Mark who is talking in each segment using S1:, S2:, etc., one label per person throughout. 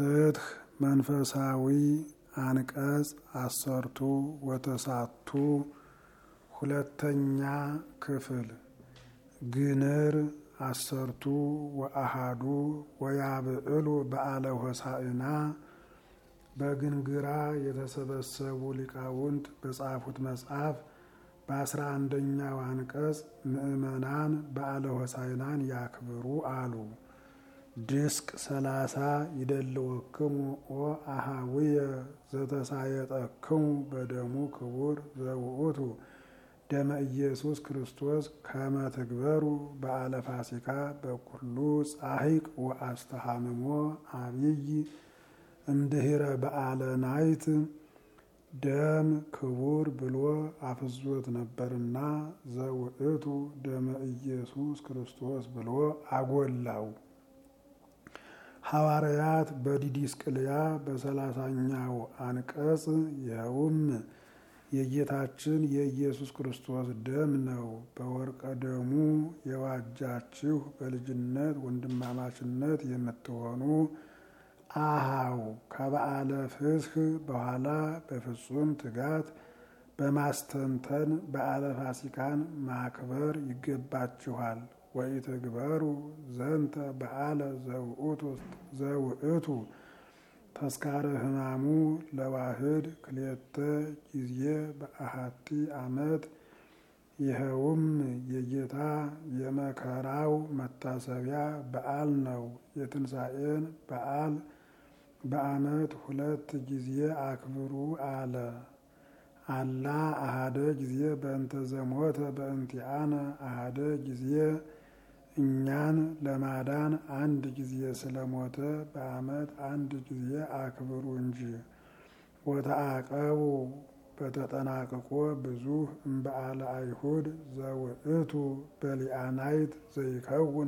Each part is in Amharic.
S1: ፍትህ መንፈሳዊ አንቀጽ አሰርቱ ወተሳቱ ሁለተኛ ክፍል ግንር አሰርቱ ወአሃዱ ወያብዕሉ በዓለ ሆሳዕና በግንግራ የተሰበሰቡ ሊቃውንት በጻፉት መጽሐፍ በአስራ አንደኛው አንቀጽ ምዕመናን በዓለ ሆሳዕናን ያክብሩ አሉ። ድስቅ ሰላሳ ይደልወክሙ ኦ አሃውየ ዘተሳየጠክሙ በደሙ ክቡር ዘውእቱ ደመ ኢየሱስ ክርስቶስ ከመ ትግበሩ በዓለ ፋሲካ በኩሉ ጻሂቅ ወአስተሃምሞ አብይ እምድህረ በዓለ ናይት ደም ክቡር ብሎ አፍዞት ነበርና ዘውእቱ ደመ ኢየሱስ ክርስቶስ ብሎ አጎላው። ሐዋርያት በዲዲስቅልያ በሰላሳኛው አንቀጽ ይኸውም የጌታችን የኢየሱስ ክርስቶስ ደም ነው። በወርቀ ደሙ የዋጃችሁ በልጅነት ወንድማማችነት የምትሆኑ አሃው ከበዓለ ፍስህ በኋላ በፍጹም ትጋት በማስተንተን በዓለ ፋሲካን ማክበር ይገባችኋል። ወኢትግበሩ ዘንተ በዓለ ዘውእቱ ተስካረ ሕማሙ ለዋህድ ክልኤተ ጊዜ በአሐቲ ዓመት ይኸውም የጌታ የመከራው መታሰቢያ በዓል ነው። የትንሣኤን በዓል በዓመት ሁለት ጊዜ አክብሩ አለ። አላ አሃደ ጊዜ በእንተ ዘሞተ በእንቲአነ አሃደ ጊዜ እኛን ለማዳን አንድ ጊዜ ስለሞተ በዓመት አንድ ጊዜ አክብሩ እንጂ። ወተአቀቡ በተጠናቅቆ ብዙ እምበዓለ አይሁድ ዘውእቱ በሊአናይት ዘይከውን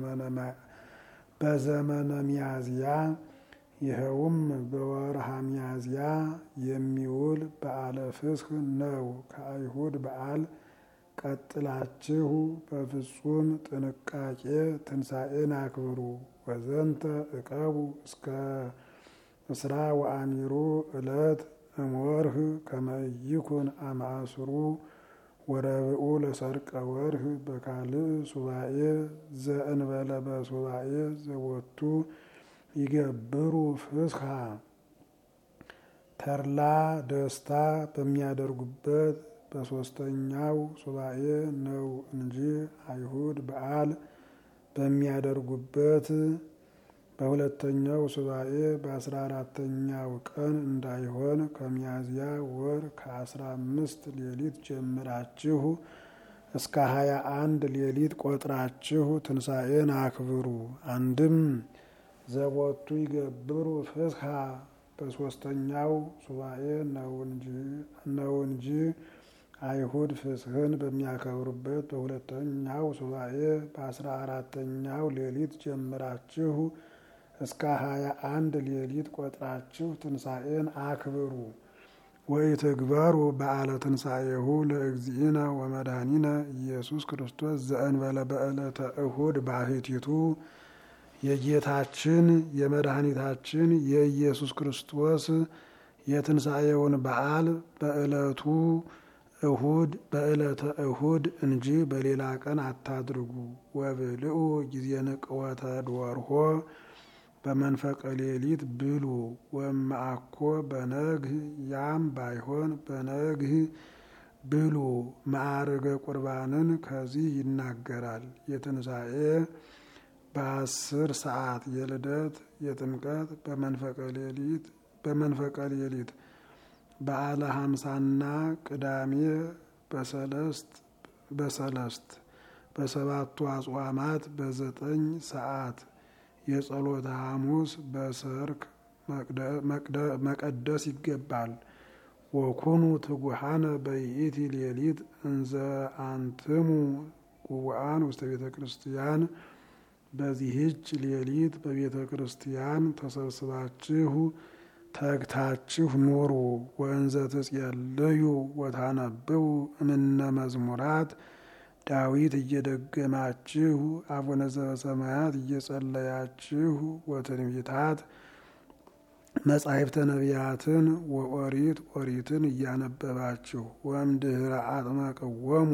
S1: በዘመነ ሚያዝያ ይኸውም በወርሃ ሚያዝያ የሚውል በዓለ ፍስህ ነው። ከአይሁድ በዓል ቀጥላችሁ በፍጹም ጥንቃቄ ትንሣኤን አክብሩ። ወዘንተ እቀቡ እስከ እስራ ወአሚሩ ዕለት እምወርህ ከመይኩን አማእስሩ ወረብኡ ለሰርቀ ወርህ በካልእ ሱባኤ ዘእንበለ በሱባኤ ዘወቱ ይገብሩ ፍስሐ ተድላ ደስታ በሚያደርጉበት በሶስተኛው ሱባኤ ነው እንጂ አይሁድ በዓል በሚያደርጉበት በሁለተኛው ሱባኤ በአስራ አራተኛው ቀን እንዳይሆን ከሚያዝያ ወር ከአስራ አምስት ሌሊት ጀምራችሁ እስከ ሀያ አንድ ሌሊት ቆጥራችሁ ትንሣኤን አክብሩ። አንድም ዘቦቱ ይገብሩ ፍስሐ በሶስተኛው ሱባኤ ነው እንጂ አይሁድ ፍስህን በሚያከብሩበት በሁለተኛው ሱባኤ በአስራ አራተኛው ሌሊት ጀምራችሁ እስከ ሀያ አንድ ሌሊት ቆጥራችሁ ትንሣኤን አክብሩ። ወኢትግበሩ በዓለ ትንሣኤሁ ለእግዚእነ ወመድኃኒነ ኢየሱስ ክርስቶስ ዘእንበለ በዕለተ እሁድ ባሕቲቱ የጌታችን የመድኃኒታችን የኢየሱስ ክርስቶስ የትንሣኤውን በዓል በዕለቱ እሁድ በዕለተ እሁድ እንጂ በሌላ ቀን አታድርጉ። ወብልኡ ጊዜ ንቅወተ ድወርሆ በመንፈቀ ሌሊት ብሉ። ወማአኮ በነግህ ያም ባይሆን በነግህ ብሉ። ማዕርገ ቁርባንን ከዚህ ይናገራል። የትንሣኤ በአስር ሰዓት የልደት የጥምቀት በመንፈቀ ሌሊት በመንፈቀ ሌሊት በዓለ ሀምሳና ቅዳሜ በሰለስት በሰለስት በሰባቱ አጽዋማት በዘጠኝ ሰዓት የጸሎተ ሐሙስ በሰርክ መቀደስ ይገባል። ወኩኑ ትጉሃነ በይእቲ ሌሊት እንዘ አንትሙ ጉቡአን ውስተ ቤተ ክርስቲያን በዚህች ሌሊት በቤተ ክርስቲያን ተሰብስባችሁ ተግታችሁ ኑሩ። ወእንዘ ትጼልዩ ወታነብቡ እምነ መዝሙራት ዳዊት እየደገማችሁ አቡነ ዘበሰማያት እየጸለያችሁ ወትንቢታት መጻሕፍተ ነቢያትን ወኦሪት ኦሪትን እያነበባችሁ ወእምድኅረ አጥመቅወሙ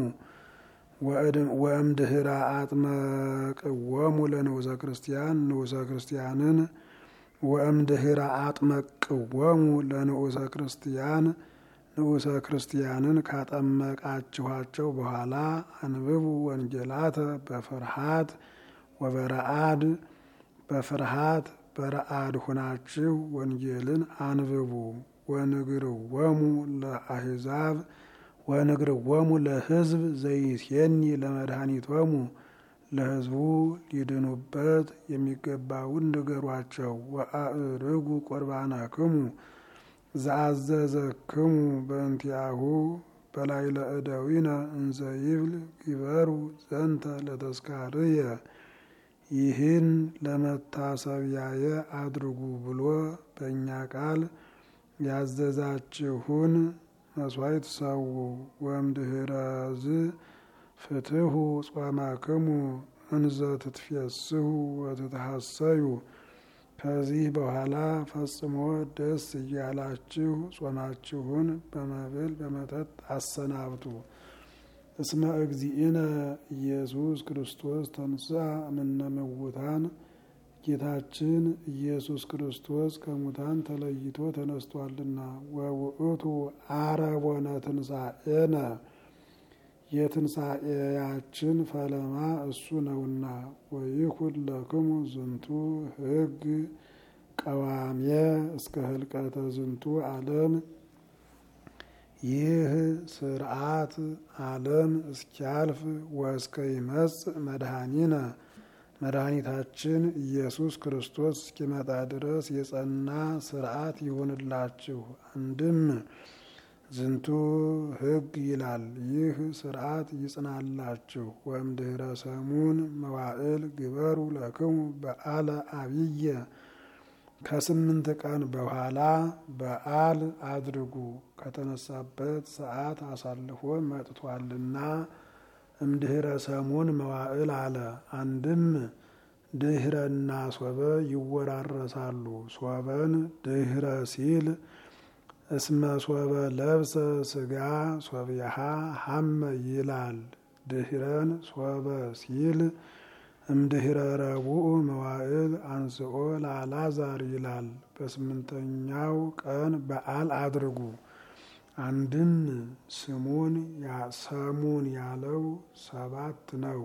S1: ወእምድኅረ አጥመቅወሙ ለንዑሰ ክርስቲያን ንዑሰ ክርስቲያንን ወእምድኅረ አጥመቅወሙ ለንዑሰ ክርስቲያን ንዑሰ ክርስቲያንን ካጠመቃችኋቸው በኋላ አንብቡ ወንጌላተ በፍርሃት ወበረአድ በፍርሃት በረአድ ሁናችሁ ወንጌልን አንብቡ። ወንግርወሙ ለአሕዛብ ወንግርወሙ ለሕዝብ ዘይሴኒ ለመድኃኒቶሙ ለሕዝቡ ሊድኑበት የሚገባውን ንገሯቸው። ወአእርጉ ቁርባናክሙ ዘአዘዘክሙ በእንቲአሁ በላዕለ እደዊነ እንዘ ይብል ግበሩ ዘንተ ለተስካርየ ይህን ለመታሰቢያየ አድርጉ ብሎ በእኛ ቃል ያዘዛችሁን መስዋዕት ሰው ወእምድኅረዝ ፍትሑ ጾማክሙ እንዘ ትትፌስሑ ወትትሐሰዩ ከዚህ በኋላ ፈጽሞ ደስ እያላችሁ ጾማችሁን በመብል በመጠጥ አሰናብቱ። እስመ እግዚእነ ኢየሱስ ክርስቶስ ተንሥአ እምነ እሙታን ጌታችን ኢየሱስ ክርስቶስ ከሙታን ተለይቶ ተነስቷልና። ወውእቱ አረቦነ ትንሣኤነ የትንሣኤያችን ፈለማ እሱ ነውና። ወይኩን ለክሙ ዝንቱ ሕግ ቀዋሜ እስከ ህልቀተ ዝንቱ ዓለም ይህ ስርዓት ዓለም እስኪያልፍ ወእስከ ይመጽእ መድኃኒነ መድኃኒታችን ኢየሱስ ክርስቶስ እስኪመጣ ድረስ የጸና ስርዓት ይሁንላችሁ። አንድም ዝንቱ ሕግ ይላል። ይህ ስርዓት ይጽናላችሁ። ወእምድኅረ ሰሙን መዋዕል ግበሩ ለክሙ በዓለ አብየ ከስምንት ቀን በኋላ በዓል አድርጉ። ከተነሳበት ሰዓት አሳልፎ መጥቷልና እምድኅረ ሰሙን መዋዕል አለ። አንድም ድኅረና ሶበ ይወራረሳሉ። ሶበን ድኅረ ሲል እስመ ሶበ ለብሰ ስጋ ሶብያሃ ሀመ ይላል። ድኅረን ሶበ ሲል እምድኅረ ረቡዕ መዋዕል አንስኦ ለአልዓዛር ይላል። በስምንተኛው ቀን በዓል አድርጉ። አንድም ስሙን ሰሙን ያለው ሰባት ነው።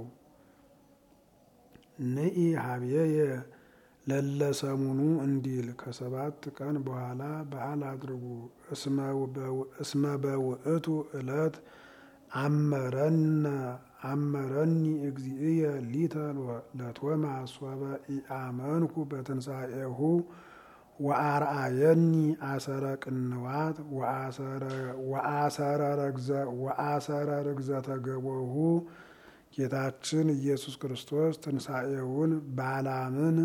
S1: ንኢ ሀብየየ ለለ ሰሙኑ እንዲል ከሰባት ቀን በኋላ በዓል አድርጉ። እስመ በውእቱ ዕለት አመረነ አመረኒ እግዚእየ ሊተ ለቶማስ ሶበ ኢአመንኩ በትንሣኤሁ ወአርአየኒ አሰረ ቅንዋት ወአሰረ ርግዘተ ገቦሁ ጌታችን ኢየሱስ ክርስቶስ ትንሣኤውን ባላምን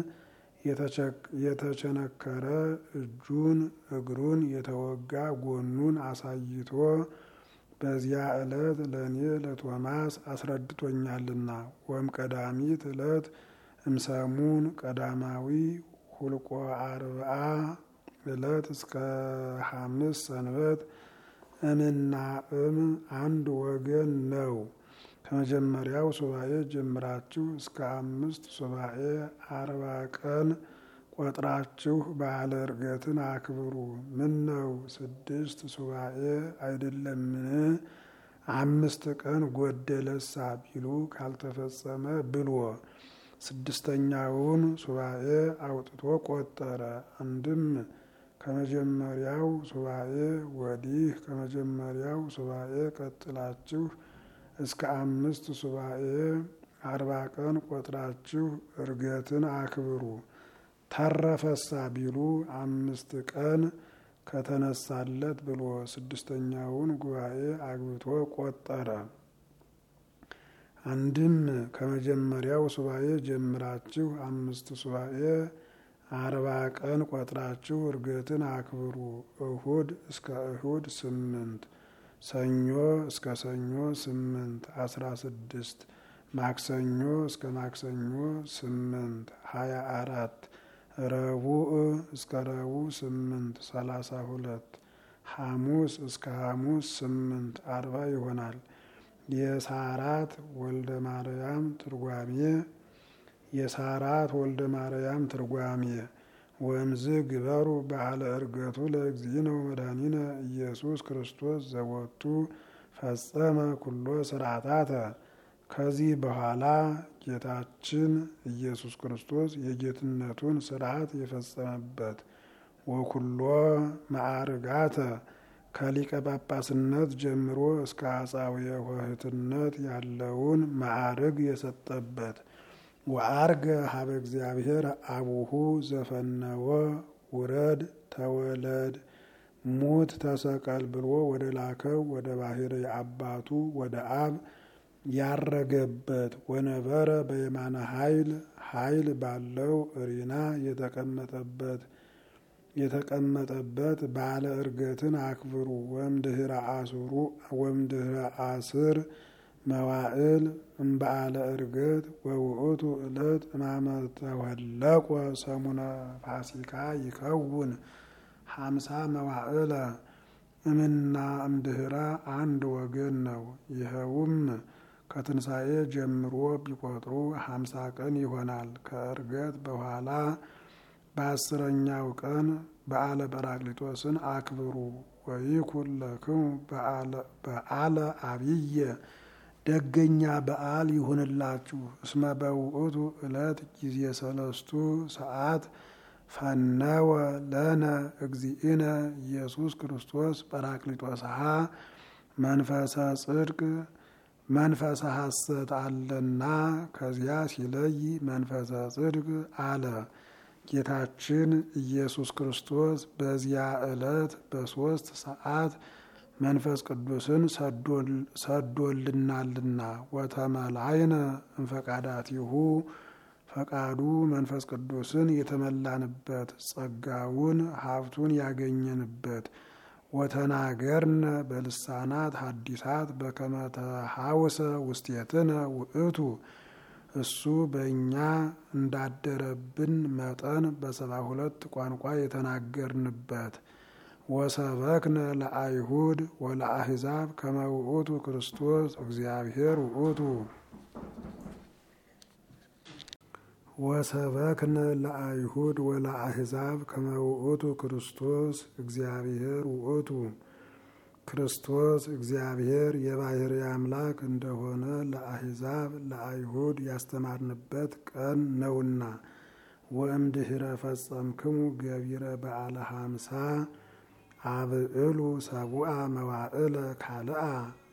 S1: የተቸነከረ እጁን እግሩን የተወጋ ጎኑን አሳይቶ በዚያ ዕለት ለእኔ ለቶማስ አስረድቶኛልና። ወም ቀዳሚት ዕለት እምሰሙን ቀዳማዊ ሁልቆ አርብዓ ዕለት እስከ ሐምስ ሰንበት እምና እም አንድ ወገን ነው። ከመጀመሪያው ሱባኤ ጀምራችሁ እስከ አምስት ሱባኤ አርባ ቀን ቆጥራችሁ በዓለ ዕርገትን አክብሩ። ምን ነው ስድስት ሱባኤ አይደለምን? አምስት ቀን ጎደለሳ ቢሉ ካልተፈጸመ ብሎ ስድስተኛውን ሱባኤ አውጥቶ ቆጠረ። አንድም ከመጀመሪያው ሱባኤ ወዲህ ከመጀመሪያው ሱባኤ ቀጥላችሁ እስከ አምስት ሱባኤ አርባ ቀን ቆጥራችሁ ዕርገትን አክብሩ። ተረፈሳ ቢሉ አምስት ቀን ከተነሳለት ብሎ ስድስተኛውን ጉባኤ አግብቶ ቆጠረ። አንድም ከመጀመሪያው ሱባኤ ጀምራችሁ አምስት ሱባኤ አርባ ቀን ቆጥራችሁ ዕርገትን አክብሩ። እሁድ እስከ እሁድ ስምንት ሰኞ እስከ ሰኞ ስምንት አስራ ስድስት ማክሰኞ እስከ ማክሰኞ ስምንት ሀያ አራት ረቡዕ እስከ ረቡዕ ስምንት ሰላሳ ሁለት ሐሙስ እስከ ሐሙስ ስምንት አርባ ይሆናል። የሳራት ወልደ ማርያም ትርጓሜ የሳራት ወልደ ማርያም ትርጓሜ ወእምዝ ግበሩ በዓለ ዕርገቱ ለእግዚእነ ወመድኃኒነ ኢየሱስ ክርስቶስ ዘወቱ ፈጸመ ኩሎ ስርዓታተ። ከዚህ በኋላ ጌታችን ኢየሱስ ክርስቶስ የጌትነቱን ስርዓት የፈጸመበት ወኩሎ ማዕርጋተ ከሊቀ ጳጳስነት ጀምሮ እስከ አጻውየ ኆኅትነት ያለውን ማዕርግ የሰጠበት ወአርገ ሀበ እግዚአብሔር አቡሁ ዘፈነወ ውረድ ተወለድ ሙት ተሰቀል ብሎ ወደ ላከው ወደ ባሕርይ አባቱ ወደ አብ ያረገበት ወነበረ በየማነ ኃይል ኃይል ባለው እሪና የተቀመጠበት የተቀመጠበት ባለ ዕርገትን አክብሩ። ወእምድኅረ አስሩ ወእምድኅረ አስር መዋዕል እምበዓለ ዕርገት ወውእቱ ዕለት እማመ ተወለቆ ሰሙነ ፋሲካ ይከውን ሀምሳ መዋዕለ እምና እምድኅረ አንድ ወገን ነው። ይኸውም ከትንሣኤ ጀምሮ ቢቆጥሩ ሀምሳ ቀን ይሆናል። ከዕርገት በኋላ በአስረኛው ቀን በዓለ ጰራቅሊጦስን አክብሩ። ወይኩን ለክሙ በዓለ አብየ ደገኛ በዓል ይሁንላችሁ። እስመ በውእቱ ዕለት ጊዜ ሰለስቱ ሰዓት ፈነወ ለነ እግዚእነ ኢየሱስ ክርስቶስ ጰራቅሊጦስሃ መንፈሰ ጽድቅ መንፈሰ ሐሰት አለና ከዚያ ሲለይ መንፈሰ ጽድቅ አለ። ጌታችን ኢየሱስ ክርስቶስ በዚያ ዕለት በሦስት ሰዓት መንፈስ ቅዱስን ሰዶልናልና ወተመላይነ እምፈቃዳቲሁ ፈቃዱ መንፈስ ቅዱስን የተመላንበት ጸጋውን ሀብቱን ያገኘንበት ወተናገርነ በልሳናት ሐዲሳት በከመ ተሐውሰ ውስቴትነ ውእቱ እሱ በእኛ እንዳደረብን መጠን በሰባ ሁለት ቋንቋ የተናገርንበት ወሰበክነ ለአይሁድ ወለአሕዛብ ከመ ውእቱ ክርስቶስ እግዚአብሔር ውእቱ ወሰበክነ ለአይሁድ ወለአሕዛብ ከመ ውእቱ ክርስቶስ እግዚአብሔር ውእቱ ክርስቶስ እግዚአብሔር የባሕርይ አምላክ እንደሆነ ለአሕዛብ ለአይሁድ ያስተማርንበት ቀን ነውና። ወእምድኅረ ፈጸምክሙ ገቢረ በዓለ ሀምሳ አብዕሉ ሰቡአ መዋዕለ ካልአ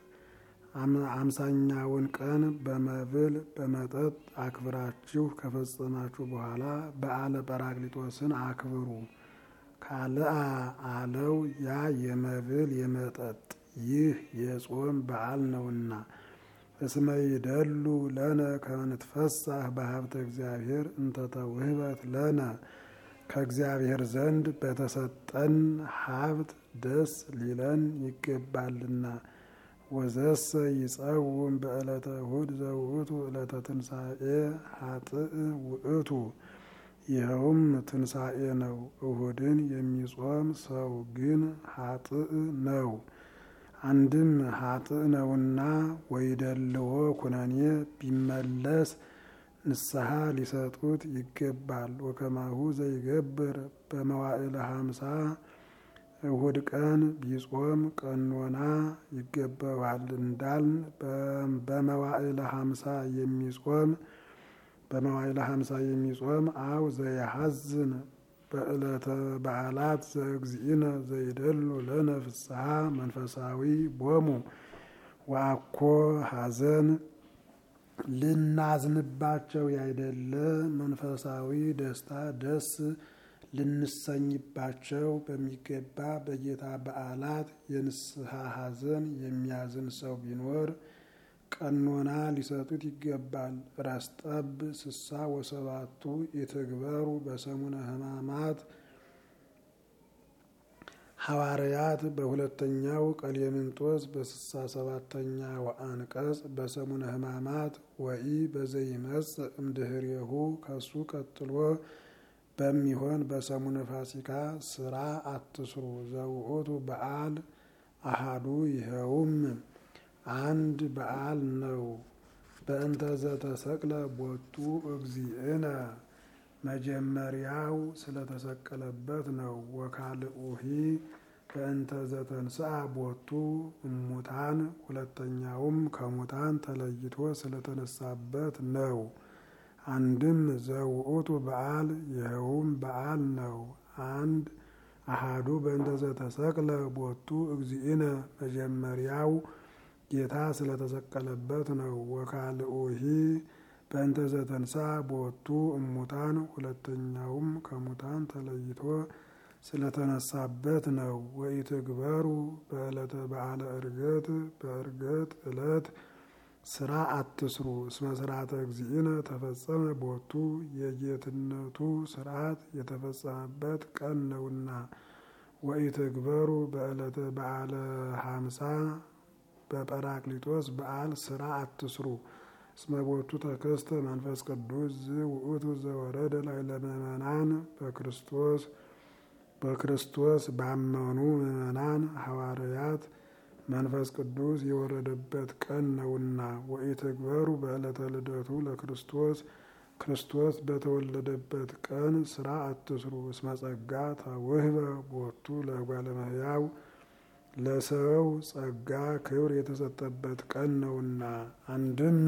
S1: አምሳኛውን ቀን በመብል በመጠጥ አክብራችሁ ከፈጸማችሁ በኋላ በዓለ ጰራቅሊጦስን አክብሩ። ካልአ አለው ያ የመብል የመጠጥ ይህ የጾም በዓል ነውና። እስመ ይደሉ ለነ ከመ ንትፈሳህ በሀብተ እግዚአብሔር እንተ ተውህበት ለነ ከእግዚአብሔር ዘንድ በተሰጠን ሀብት ደስ ሊለን ይገባልና። ወዘሰ ይጸውም በዕለተ እሁድ ዘውእቱ ዕለተ ትንሣኤ ሀጥእ ውእቱ ይኸውም ትንሣኤ ነው። እሁድን የሚጾም ሰው ግን ሀጥእ ነው። አንድም ሀጥእ ነውና ወይደልዎ ኩነኔ ቢመለስ ንስሐ ሊሰጡት ይገባል። ወከማሁ ዘይገብር በመዋዕለ ሀምሳ እሁድ ቀን ቢጾም ቀኖና ይገባዋል እንዳልን በመዋዕለ ሀምሳ የሚጾም በመዋዕለ ሀምሳ የሚጾም አው ዘያሐዝን በዕለተ በዓላት ዘእግዚእነ ዘይደሉ ለነ ፍስሐ መንፈሳዊ ቦሙ ወአኮ ሐዘን ልናዝንባቸው ያይደለ መንፈሳዊ ደስታ ደስ ልንሰኝባቸው በሚገባ በጌታ በዓላት የንስሐ ሐዘን የሚያዝን ሰው ቢኖር ቀኖና ሊሰጡት ይገባል። ራስጠብ ስሳ ወሰባቱ የተግበሩ በሰሙነ ሕማማት ሐዋርያት በሁለተኛው ቀሌምንጦስ በስሳ ሰባተኛው አንቀጽ በሰሙነ ሕማማት ወኢ በዘይመጽእ እምድኅሬሁ ከሱ ቀጥሎ በሚሆን በሰሙነ ፋሲካ ስራ አትስሩ። ዘውእቱ በዓል አሃዱ ይኸውም አንድ በዓል ነው። በእንተ ዘተሰቅለ ቦቱ እግዚእነ መጀመሪያው ስለተሰቀለበት ነው። ወካልኡሂ በእንተ ዘተንስአ ቦቱ እሙታን ሁለተኛውም ከሙታን ተለይቶ ስለተነሳበት ነው። አንድም ዘውእቱ በዓል ይኸውም በዓል ነው። አንድ አሃዱ በእንተ ዘተሰቅለ ቦቱ እግዚእነ መጀመሪያው ጌታ ስለተሰቀለበት ነው። ወካልኡሂ በእንተ ዘተንስአ ቦቱ እሙታን ሁለተኛውም ከሙታን ተለይቶ ስለተነሳበት ነው። ወኢትግበሩ በዕለተ በዓለ ዕርገት በዕርገት ዕለት ስራ አትስሩ። እስመ ስርዓተ እግዚእነ ተፈጸመ ቦቱ የጌትነቱ ስርዓት የተፈጸመበት ቀን ነውና። ወኢትግበሩ በዕለተ በዓለ ሀምሳ በጰራቅሊጦስ በዓል ስራ አትስሩ። እስመ ቦቱ ተከስተ መንፈስ ቅዱስ ዝውእቱ ዘወረደ ላዕለ ምእመናን በክርስቶስ በክርስቶስ ባመኑ ምእመናን ሐዋርያት መንፈስ ቅዱስ የወረደበት ቀን ነውና። ወኢትግበሩ በዕለተ ልደቱ ለክርስቶስ ክርስቶስ በተወለደበት ቀን ስራ አትስሩ። እስመ ጸጋ ተውህበ ቦቱ ለእጓለ እመሕያው ለሰው ጸጋ ክብር የተሰጠበት ቀን ነውና። አንድም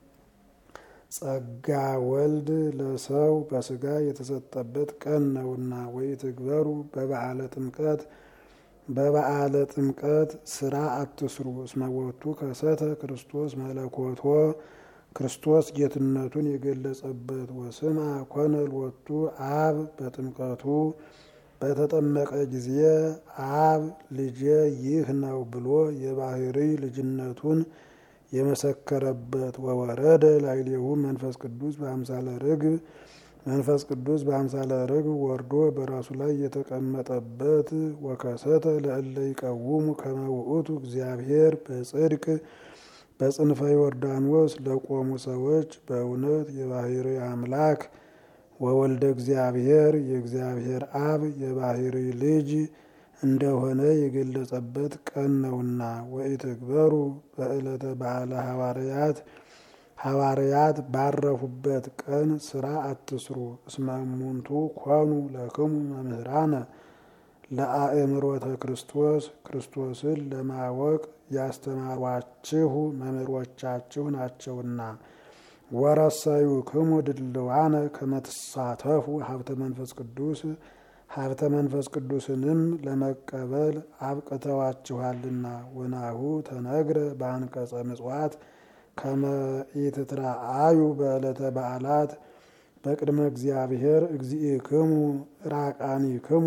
S1: ጸጋ ወልድ ለሰው በስጋ የተሰጠበት ቀን ነውና። ወኢትግበሩ በበዓለ ጥምቀት በበዓለ ጥምቀት ስራ አትስሩ። እስመ ቦቱ ከሰተ ክርስቶስ መለኮቶ ክርስቶስ ጌትነቱን የገለጸበት ወስማ ኮነ ሎቱ አብ በጥምቀቱ በተጠመቀ ጊዜ አብ ልጄ ይህ ነው ብሎ የባህሪ ልጅነቱን የመሰከረበት ወወረደ ላዕሌሁ መንፈስ ቅዱስ በአምሳለ ርግብ መንፈስ ቅዱስ በአምሳለ ርግብ ወርዶ በራሱ ላይ የተቀመጠበት ወከሰተ ለእለ ይቀውሙ ከመ ውእቱ እግዚአብሔር በጽድቅ በጽንፈ ዮርዳኖስ ለቆሙ ሰዎች በእውነት የባህሪ አምላክ ወወልደ እግዚአብሔር የእግዚአብሔር አብ የባህሪ ልጅ እንደሆነ የገለጸበት ቀን ነውና። ወኢትግበሩ በዕለተ በዓለ ሐዋርያት ሐዋርያት ባረፉበት ቀን ስራ አትስሩ። እስመ እሙንቱ ኮኑ ለክሙ መምህራነ ለአእምሮተ ክርስቶስ ክርስቶስን ለማወቅ ያስተማሯችሁ መምህሮቻችሁ ናቸውና። ወረሰዩ ክሙ ድልዋነ ከመትሳተፉ ሀብተ መንፈስ ቅዱስ ሀብተ መንፈስ ቅዱስንም ለመቀበል አብቅተዋችኋልና። ወናሁ ተነግረ በአንቀጸ ምጽዋት ከመ ኢትትረአዩ በዕለተ በዓላት በቅድመ እግዚአብሔር እግዚእክሙ ራቃኒክሙ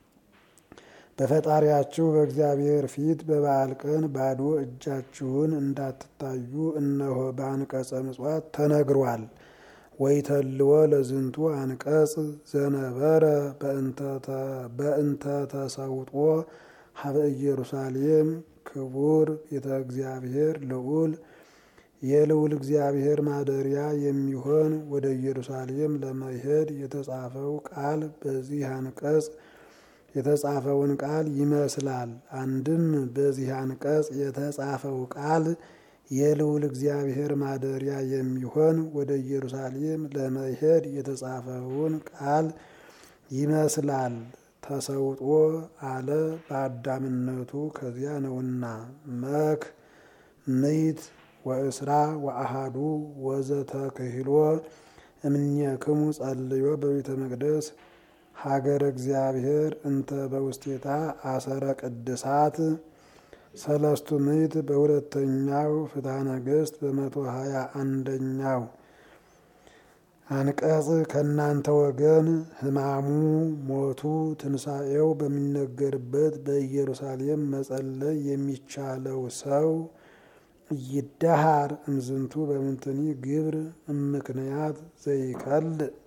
S1: በፈጣሪያችሁ በእግዚአብሔር ፊት በበዓል ቀን ባዶ እጃችሁን እንዳትታዩ እነሆ በአንቀጸ ምጽዋት ተነግሯል። ወይተልዎ ለዝንቱ አንቀጽ ዘነበረ በእንተ ተሰውጦ ሀበ ኢየሩሳሌም ክቡር ቤተ እግዚአብሔር ልዑል የልዑል እግዚአብሔር ማደሪያ የሚሆን ወደ ኢየሩሳሌም ለመሄድ የተጻፈው ቃል በዚህ አንቀጽ የተጻፈውን ቃል ይመስላል። አንድም በዚህ አንቀጽ የተጻፈው ቃል የልዑል እግዚአብሔር ማደሪያ የሚሆን ወደ ኢየሩሳሌም ለመሄድ የተጻፈውን ቃል ይመስላል። ተሰውጦ አለ በአዳምነቱ ከዚያ ነውና። መክ ምይት ወእስራ ወአሃዱ ወዘተክህሎ እምኔክሙ ጸልዮ በቤተ መቅደስ ሀገረ እግዚአብሔር እንተ በውስቴታ አሰረ ቅድሳት ሰለስቱ ምዕት በሁለተኛው ፍትሐ ነገሥት በመቶ ሀያ አንደኛው አንቀጽ ከእናንተ ወገን ሕማሙ ሞቱ ትንሣኤው በሚነገርበት በኢየሩሳሌም መጸለይ የሚቻለው ሰው ይደሃር እምዝንቱ በምንትኒ ግብር እምክንያት ዘይከል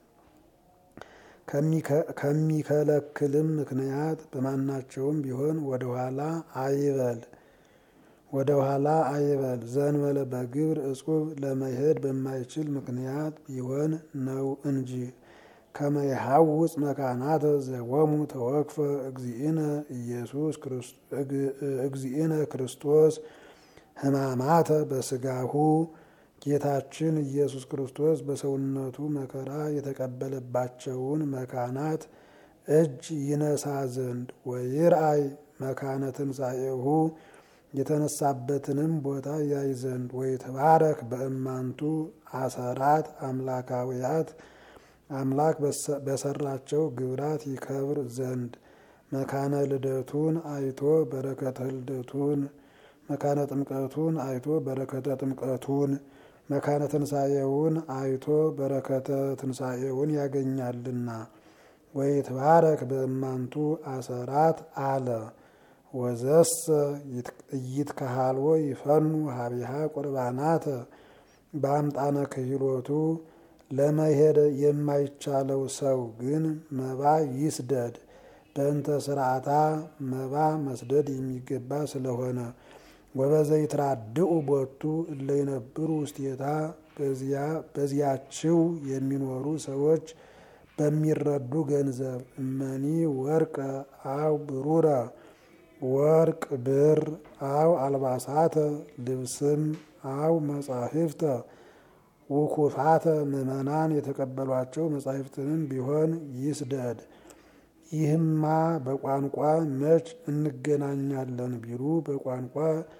S1: ከሚከለክልም ምክንያት በማናቸውም ቢሆን ወደኋላ አይበል ወደ ኋላ አይበል። ዘንበለ በግብር እጹብ ለመሄድ በማይችል ምክንያት ቢሆን ነው እንጂ ከመ ይሐውፅ መካናተ ዘቦሙ ተወክፈ እግዚእነ ኢየሱስ እግዚእነ ክርስቶስ ሕማማተ በስጋሁ ጌታችን ኢየሱስ ክርስቶስ በሰውነቱ መከራ የተቀበለባቸውን መካናት እጅ ይነሳ ዘንድ ወይርአይ መካነ ትንሣኤሁ የተነሳበትንም ቦታ ያይ ዘንድ ወይትባረክ በእማንቱ አሰራት አምላካውያት አምላክ በሰራቸው ግብራት ይከብር ዘንድ መካነ ልደቱን አይቶ በረከተ ልደቱን መካነ ጥምቀቱን አይቶ በረከተ ጥምቀቱን መካነ ትንሣኤውን አይቶ በረከተ ትንሣኤውን ያገኛልና። ወይትባረክ በእማንቱ አሰራት አለ ወዘሰ ኢይትከሃልዎ ይፈኑ ሀቢሃ ቁርባናተ በአምጣነ ክህሎቱ ለመሄድ የማይቻለው ሰው ግን መባ ይስደድ። በእንተ ስርዓታ መባ መስደድ የሚገባ ስለሆነ ወበዘይትራድኡ ቦቱ እለ ይነብሩ ውስቴታ በዚያችው የሚኖሩ ሰዎች በሚረዱ ገንዘብ እመኒ ወርቀ አው ብሩረ ወርቅ ብር አው አልባሳተ ልብስም አው መጻሕፍተ ውኩፋተ ምዕመናን የተቀበሏቸው መጻሕፍትንም ቢሆን ይስደድ። ይህማ በቋንቋ መች እንገናኛለን ቢሉ በቋንቋ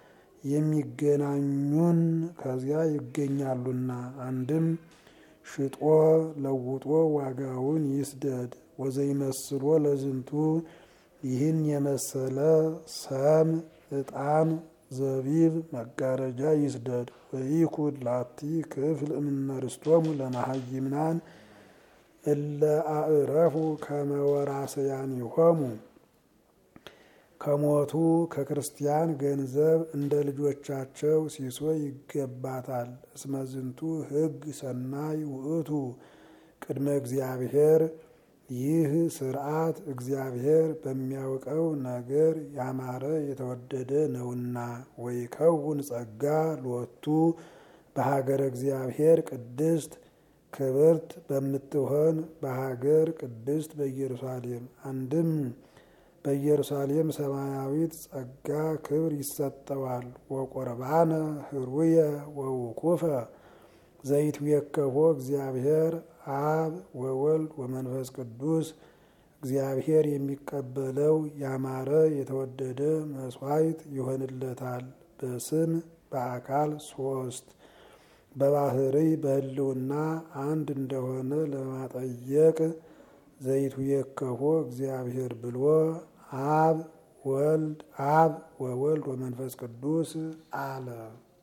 S1: የሚገናኙን ከዚያ ይገኛሉና። አንድም ሽጦ ለውጦ ዋጋውን ይስደድ። ወዘይመስሎ ለዝንቱ ይህን የመሰለ ሰም፣ ዕጣን፣ ዘቢብ፣ መጋረጃ ይስደድ። ወይኩን ላቲ ክፍል እምነርስቶሙ ለመሃይምናን እለ አእረፉ ከመወራሰያኒሆሙ ከሞቱ ከክርስቲያን ገንዘብ እንደ ልጆቻቸው ሲሶ ይገባታል። እስመ ዝንቱ ሕግ ሰናይ ውእቱ ቅድመ እግዚአብሔር ይህ ስርዓት እግዚአብሔር በሚያውቀው ነገር ያማረ የተወደደ ነውና። ወይከውን ጸጋ ሎቱ በሀገረ እግዚአብሔር ቅድስት ክብርት በምትሆን በሀገር ቅድስት በኢየሩሳሌም አንድም በኢየሩሳሌም ሰማያዊት ጸጋ ክብር ይሰጠዋል። ወቆርባነ ህሩየ ወውኩፈ ዘይትዌከቦ እግዚአብሔር አብ ወወልድ ወመንፈስ ቅዱስ እግዚአብሔር የሚቀበለው ያማረ የተወደደ መስዋዕት ይሆንለታል። በስም በአካል ሶስት በባህርይ በህልውና አንድ እንደሆነ ለማጠየቅ ዘይትዌከቦ እግዚአብሔር ብሎ አብ ወልድ አብ ወወልድ ወመንፈስ ቅዱስ አለ።